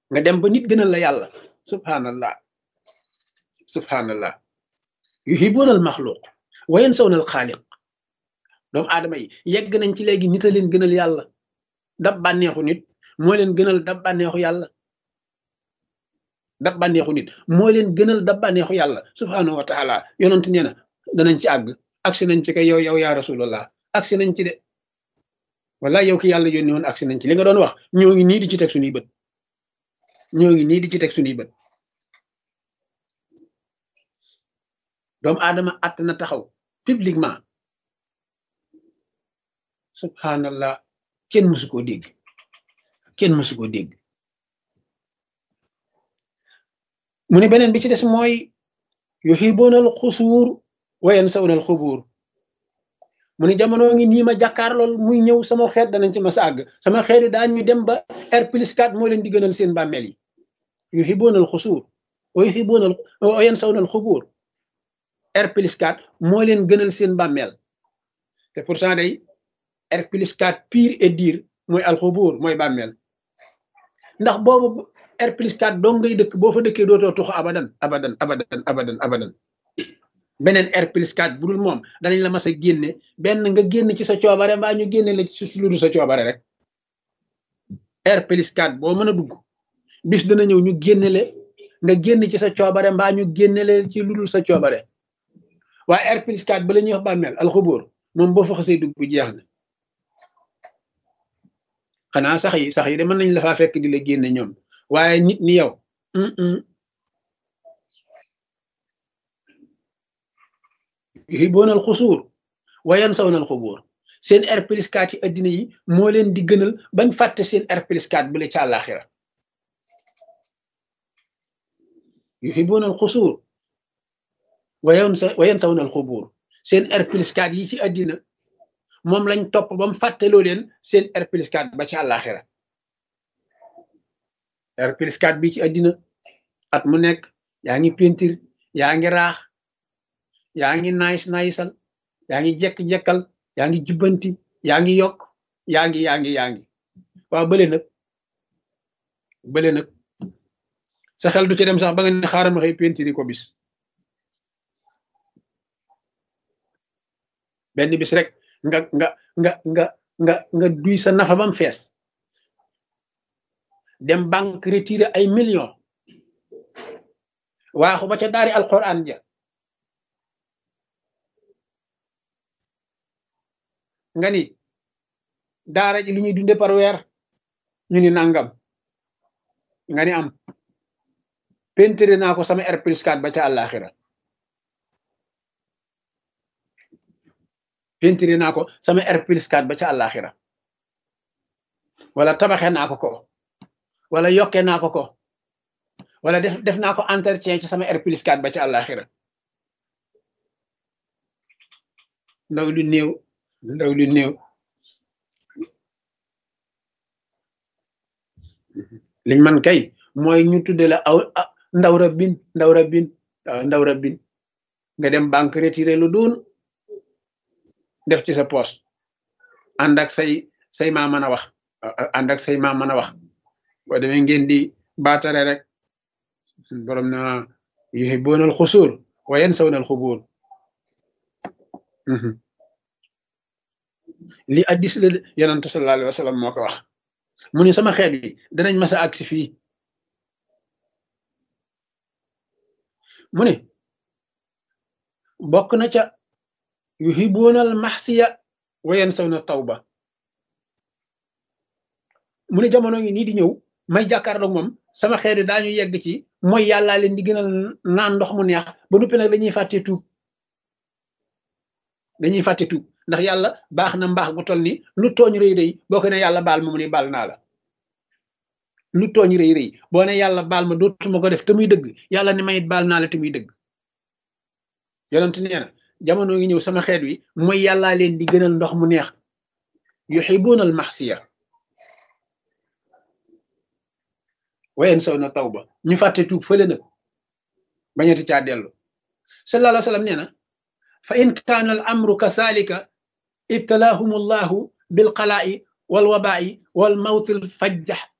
nga dem ba nit gënal la yàlla subhanallah subhanallah yuhibuuna al maxluq wa yansawna al xaaliq doomu aadama yi yegg nañ ci léegi nit a leen gënal yàlla dab bànneexu nit moo leen gënal dab bànneexu yàlla dab bànneexu nit moo leen gënal dab bànneexu yàlla subhanahu wa taala yonent nee na danañ ci àgg agsi nañ ci kay yow yow yaa rasulallah agsi nañ ci de wala yow ki yàlla yónni woon agsi nañ ci li nga doon wax ñoo ngi nii di ci teg suñuy bët ñoo ngi nii di ci teg suñuy bët doomu aadama att na taxaw publiquement subhanallah kenn mësu koo dégg kenn mësu koo dégg mu ne beneen bi ci des mooy yuhibuuna al xusuur wa yansawna al xubuur mu ne jamono ngi nii ma jàkkaarlool muy ñëw sama xeet danañ ci ma sàgg sama xeet yi daañu dem ba R plus 4 moo leen di gënal seen bàmmeel yi yuhibuuna al xusuur wa yuhibuuna wa yansawna al xubuur R plus 4 moo leen gënal seen bàmmeel te pourtant day R plus 4 pire et dire mooy alxubuur mooy bàmmeel ndax boobu R plus 4 dong ngay dëkk boo fa dëkkee dootoo tuxu abadan abadan abadan abadan abadan beneen R plus 4 bu dul moom danañ la mas a génne benn nga génn ci sa coobare mbaa ñu génne la ci lu dul sa coobare rek R plus 4 boo mën a dugg bis dana ñëw ñu génne le nga génn ci sa coobare mbaa ñu génne le ci lu dul sa coobare waaye R plus 4 ba la ñuy wax bàmmeel alxubuur moom boo fa xasee dugg bu jeex na xanaa sax yi sax yi de mën nañ la faa fekk di la génne ñoom waaye nit ni yow yuhibuuna al xusuur wa yansawna al xubuur seen R plus 4 ci addina yi moo leen di gënal bañ fàtte seen R plus 4 bu le ca àllaaxira yuhibuuna al xusuur wa yansa wa yansawna al xubuur seen R plus 4 yi ci addina moom lañ topp ba mu fàtteloo leen seen R plus 4 ba ci àllaaxira R plus 4 bi ci àddina at mu nekk yaa ngi pentir yaa ngi raax yaa ngi naayis naayisal yaa ngi jekk-jekkal yaa ngi jubbanti yaa ngi yokk yaa ngi yaa ngi yaa ngi waaw bële nag bële nag sa xel du ci dem sax ba nga ne xaaral ma xëy pentiri ko bis benn bis rek nga nga nga nga nga nga duy sa nafa bam fees dem banque retiré ay millions waaxu ba ca daari alquran ja nga ni daara ji lu ñuy dunde par weer ñu ni nangam nga ni am pentere naa ko sama R plus 4 ba ca àllaaxira pentere naa ko sama R plus 4 ba ca àllaaxira wala tabaxe naa ko ko wala yokke naa ko ko wala def def naa ko entretien ci sama R plus 4 ba ca àllaaxira ndaw lu néew ndaw lu néew liñ man kay mooy ñu tudde la aw ndaw rabbin ndaw rabbin waaw ndaw rabbin nga dem banque retiré lu duun def ci sa poche ànd ak say say maa mën a wax ànd ak say maa mën a wax boo demee ngeen di baatare rek borom na yuhibbuuna al xusuur wa yansawna al xubuur li addis la yonantu sallallahu alayhi wa sallam moo ko wax mu ne sama xeet bi danañ mas a agsi fii mu ne bokk na ca yuhibuuna al maxsiya wa yansawna tawba mu ne jamono ngi nii di ñëw may jàkkaarloog moom sama xeet daañu yegg ci mooy yàllaa leen di gënal naan ndox mu neex ba noppi nag dañuy fàtte tuub dañuy fàtte tuub ndax yàlla baax na mbaax gu toll ni lu tooñ rëy rëy boo ko ne yàlla baal ma mu ne baal naa la lu tooñ rëy rëy boo ne yàlla baal ma dootuma ko def te muy dëgg yàlla ne mayit baal naa la te muy dëgg yonent nee na jamono ngi ñëw sama xeet wi mooy yàllaa leen di gënal ndox mu neex yuhibuuna al maxsiya wayen saw na taw ba ñu fàtte tuub fële nag bañati caa dellu sallallahu alayhi wa sallam nee na fa in kaana al amru kasaalika ibtalaahum allahu bilqalaa'i walwabaa'i walmawti alfajjax